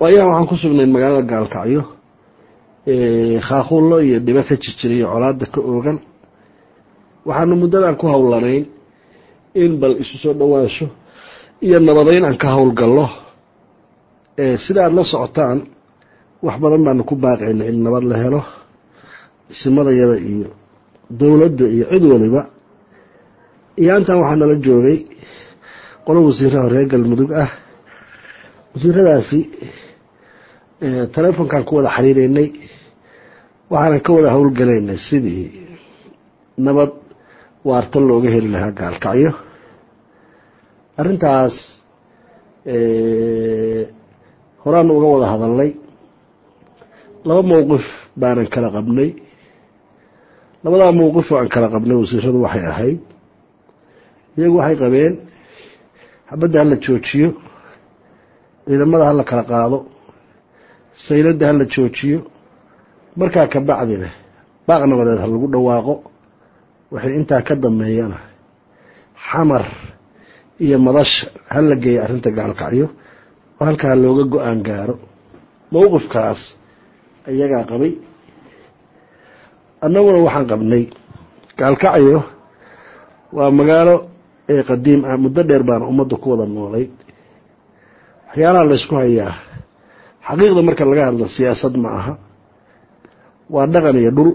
waayahan waxaan ku sugnayn magaalada gaalkacyo khaakuullo iyo dhibo ka jirjiriyo colaada ka oogan waxaanu muddadan ku howlanayn in bal isu soo dhowaansho iyo nabadeyn aan ka howlgallo sida aada la socotaan wax badan baanu ku baaqayna in nabad la helo isimadayada iyo dowladda iyo cid waliba iyo intan waxaa nala joogay qolo wasiiraha reer galmudug ah wasiiradaasi telefonkan ku wada xiriireynay waxaanan ka wada howlgalaynay sidii nabad waarta looga heli lahaa gaalkacyo arrintaas horaanu uga wada hadalnay laba mowqif baanan kala qabnay labadaa mowqif oo aan kala qabnay wasiiradu waxay ahayd iyagu waxay qabeen xabadda hala joojiyo ciidamada hala kala qaado sayladda hala joojiyo markaa ka bacdina baaq nabadeed ha lagu dhawaaqo waxay intaa ka dambeeyana xamar iyo madasha hala geeya arrinta gaalkacyo oo halkaa looga go-aan gaaro mowqifkaas iyagaa qabay annaguna waxaan qabnay gaalkacyo waa magaalo ee qadiim ah muddo dheer baana ummadda ku wada noolayd waxyaalaha laysku hayaa xaqiiqda marka laga hadlo siyaasad ma aha waa dhaqan iyo dhul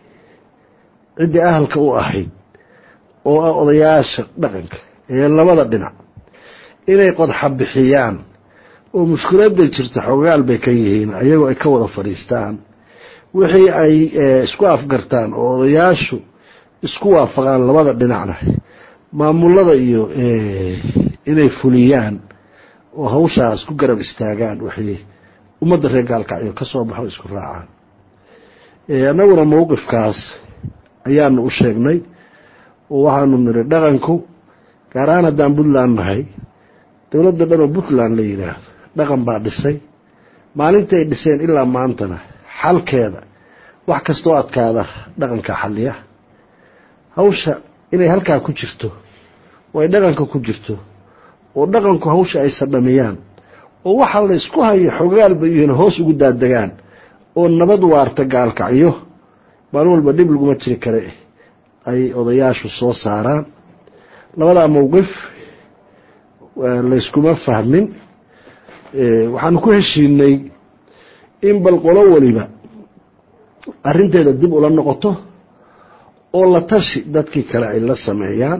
ciddii ahalka u ahayd oo ah odayaasha dhaqanka ee labada dhinac inay qodxa bixiyaan oo mushkiladda jirta xogaal bay ka yihiin ayagoo ay ka wada fadhiistaan wixii ay isku afgartaan oo odayaashu isku waafaqaan labada dhinacna maamulada iyo inay fuliyaan oo hawshaas ku garab istaagaan waxay ummadda reer gaalkacyo ka soo baxo isku raacaan annaguna mowqifkaas ayaanu u sheegnay oo waxaanu niri dhaqanku gaar ahaan haddaan puntland nahay dowladda dhanoo puntland la yidhaahdo dhaqan baa dhisay maalintii ay dhiseen ilaa maantana xalkeeda wax kastoo adkaada dhaqanka xaliya hawsha inay halkaa ku jirto oo ay dhaqanka ku jirto oo dhaqanku hawsha ay sadhamiyaan oo waxa la isku hayo xogaalba iyohna hoos ugu daadegaan oo nabad waarta gaalkacyo maalin walba dhib laguma jiri kare ay odayaashu soo saaraan labadaa mowqif layskuma fahmin waxaanu ku heshiinay in bal qolo waliba arrinteeda dib ula noqoto oo la tashi dadkii kale ay la sameeyaan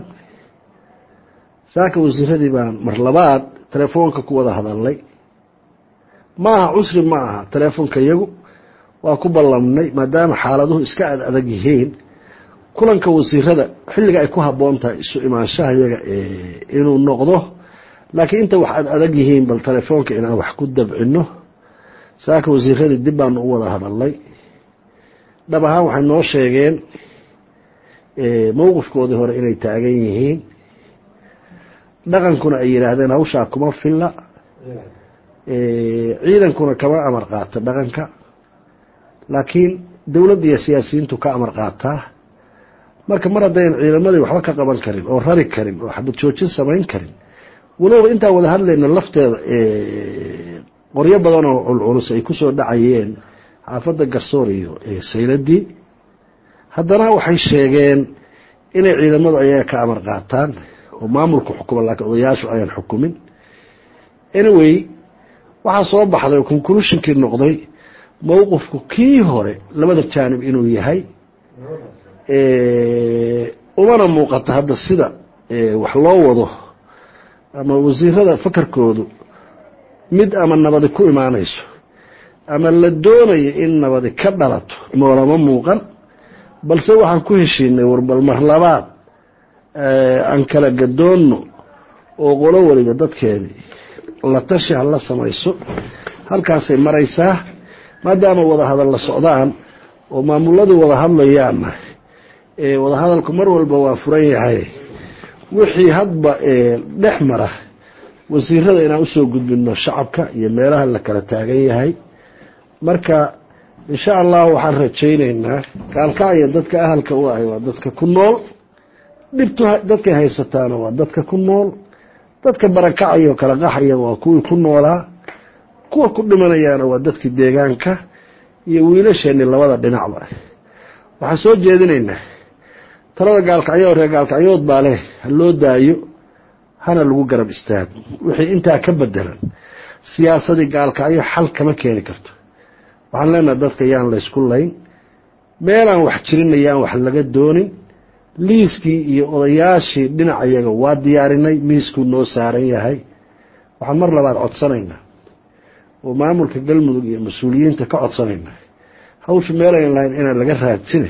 saaka wasiiradii baan mar labaad telefoonka ku wada hadalnay ma aha cusri ma aha telefoonka iyagu waa ku ballamnay maadaama xaaladuhu iska ad adag yihiin kulanka wasiirada xilliga ay ku habboon tahay isu imaanshaha iyaga inuu noqdo laakiin inta wax ad adag yihiin bal telefoonka inaan wax ku dabcino saaka wasiiradii dib baanu u wada hadalnay dhab ahaan waxay noo sheegeen mowqifkoodii hore inay taagan yihiin dhaqankuna ay yidhaahdeen hawshaa kuma filla ciidankuna kama amar qaata dhaqanka laakiin dowladda iyo siyaasiyiintu ka amar qaataa marka mar haddayn ciidamadii waxba ka qaban karin oo rari karin oo xabad joojin samayn karin waliba intaan wada hadlayna lafteeda qoryo badan oo culculus ay kusoo dhacayeen xaafadda garsoor iyo sayladii haddana waxay sheegeen inay ciidamadu ayaga ka amar qaataan oo maamulku xukuma laakiin odayaashu ayaan xukumin anyway waxaa soo baxday oo conclusionkii noqday mowqifku kii hore labada jaanib inuu yahay umana muuqato hadda sida wax loo wado ama wasiirada fakarkoodu mid ama nabadi ku imaanayso ama la doonayo in nabadi ka dhalato moolama muuqan balse waxaan ku heshiinay warbal mar labaad aan kala gadoonno oo qolo waliba dadkeedii la tashi ha la samayso halkaasay maraysaa maadaama wada hadal la socdaan oo maamuladii wada hadlayaanna wada hadalku mar walba waa furan yahay wixii hadba dhex mara wasiirada inaan usoo gudbino shacabka iyo meelaha la kala taagan yahay marka insha allah waxaan rajaynaynaa gaalkacyo dadka ahalka u ahay waa dadka ku nool dhibtu dadkay haysataana waa dadka ku nool dadka barakacaya oo kala qaxaya waa kuwii ku noolaa kuwa ku dhimanayaana waa dadkii deegaanka iyo wiilasheenni labada dhinacba waxaan soo jeedinaynaa talada gaalkacyo reer gaalkacyood baa leh ha loo daayo hana lagu garab istaago wixii intaa ka bedelan siyaasadii gaalkacyo xal kama keeni karto waxaan leenahay dadka yaan laysku layn meelaan wax jirinna yaan wax laga doonin liiskii iyo odayaashii dhinacayaga waa diyaarinay miiskuu noo saaran yahay waxaan mar labaad codsanaynaa oo maamulka galmudug iyo mas-uuliyiinta ka codsanaynaa hawsha meelayn lahayn inaan laga raadsine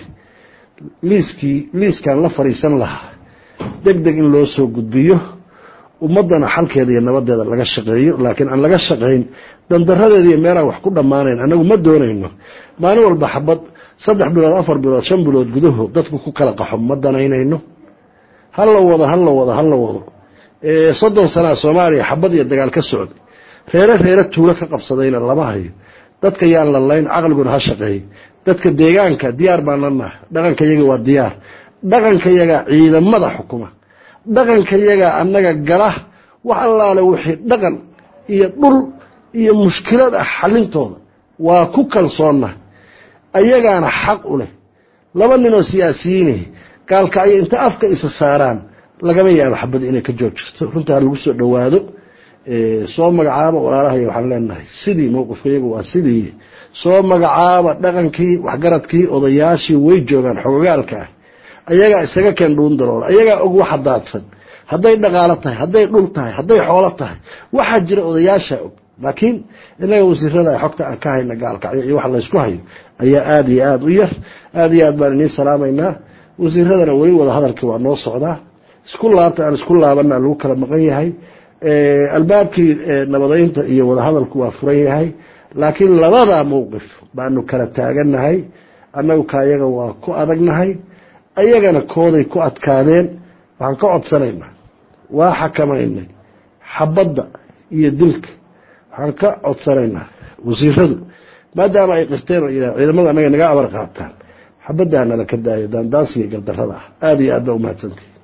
liiskii liiskaan la fadhiisan lahaa deg deg in loo soo gudbiyo ummaddana xalkeeda iyo nabadeeda laga shaqeeyo laakiin aan laga shaqayn dandaradeeda iyo meelaan wax ku dhammaanayn annagu ma doonayno maalin walba xabad saddex bilood afar bilood shan bilood gudahood dadku ku kala qaxo ma danaynayno hala wado hala wado hala wado soddon sanaa soomaaliya xabad iyo dagaal ka socday reere reere tuulo ka qabsadayna lama hayo dadka yaan la layn caqliguna ha shaqeeyo dadka deegaanka diyaar baan lanaha dhaqanka yaga waa diyaar dhaqanka yaga ciidamada xukuma dhaqanka yaga annaga gala wax allaale wixii dhaqan iyo dhul iyo mushkilad ah xalintooda waa ku kalsoonna ayagaana xaq u leh laba ninoo siyaasiyiine gaalkacyo inta afka isa saaraan lagama yaabo xabad inay ka joog jirto runtaa lagu soo dhowaado soo magacaaba walaalahay waxaan leenahay sidii mowqifkayagu waa sidii soo magacaaba dhaqankii waxgaradkii odayaashii way joogaan xogogaalka ah ayagaa isaga keen dhuun darool ayagaa og waxa daadsan hadday dhaqaalo tahay hadday dhul tahay hadday xoolo tahay waxaa jira odayaashaa og laakiin inaga wasiirada xogta aan ka hayna gaalkacyo iyo wax laysku hayo ayaa aada iyo aada u yar aada iyo aad baan idiin salaamaynaa wasiiradana weli wada hadalkii waa noo socdaa isku laabta aan isku laabana lagu kala maqan yahay albaabkii nabadeynta iyo wadahadalku waa furan yahay laakiin labada mowqif baanu kala taagannahay annagu kaayaga waa ku adagnahay ayagana kooday ku adkaadeen waxaan ka codsanaynaa waa xakamaynay xabadda iyo dilka waxaan ka codsanaynaa wasiiradu maadaama ay qirteen oo yidhah ciidamada annaga naga abar qaataan xabaddaa nala ka daayo daandaansiga gardarrada ah aada iyo aad baa umahadsantahi